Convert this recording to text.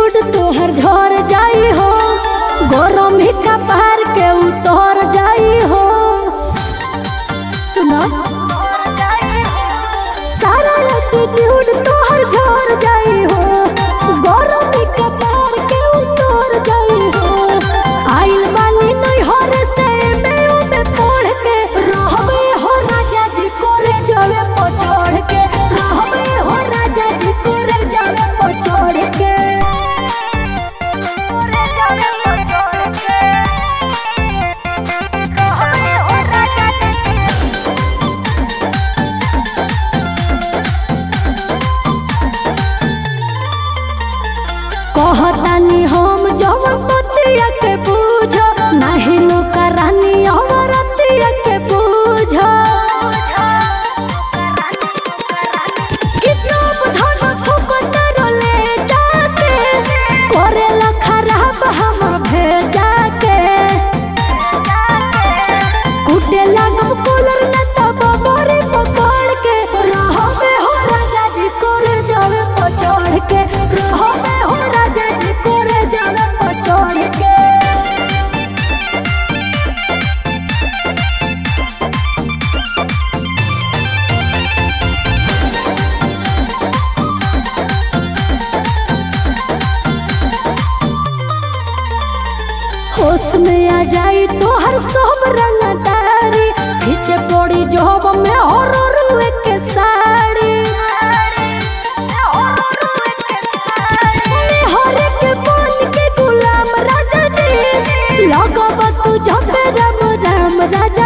attitude तोहर झर जाई हो गरम ही कपार के उतर जाई हो सुनो सारा एटीट्यूड तोहर झर जाई हो गरम ही कपार के उतर जाई हो आइल बानी नहीं हर से में में पढ़ के रहबे हो राजा जी कोरे जावे पछोड़ के रहबे हो राजा जी कोरे जावे पछोड़ के कोरे जावे पछोड़ के रहबे हो राजा जी कहतानी हम जवन पतिया के पूछ नाही नौका रानी अमरतिया के पूछ कि सब धन फुकतर ले जाके करेला खराब हमर भेजा के कुटे लागम कूलर न तब बड़ी पकड़ के रहबे हो राजा जी करे जावे पछोड़ के रहबे हो राजा जी करे जावे पछोड़ के होश में आ जाई तो हर सब रंगदारी पीछे पड़ी जॉब में और रुए के साड़ी में हर के बन के गुलाम राजा जी लगब तू जब राम राम राजा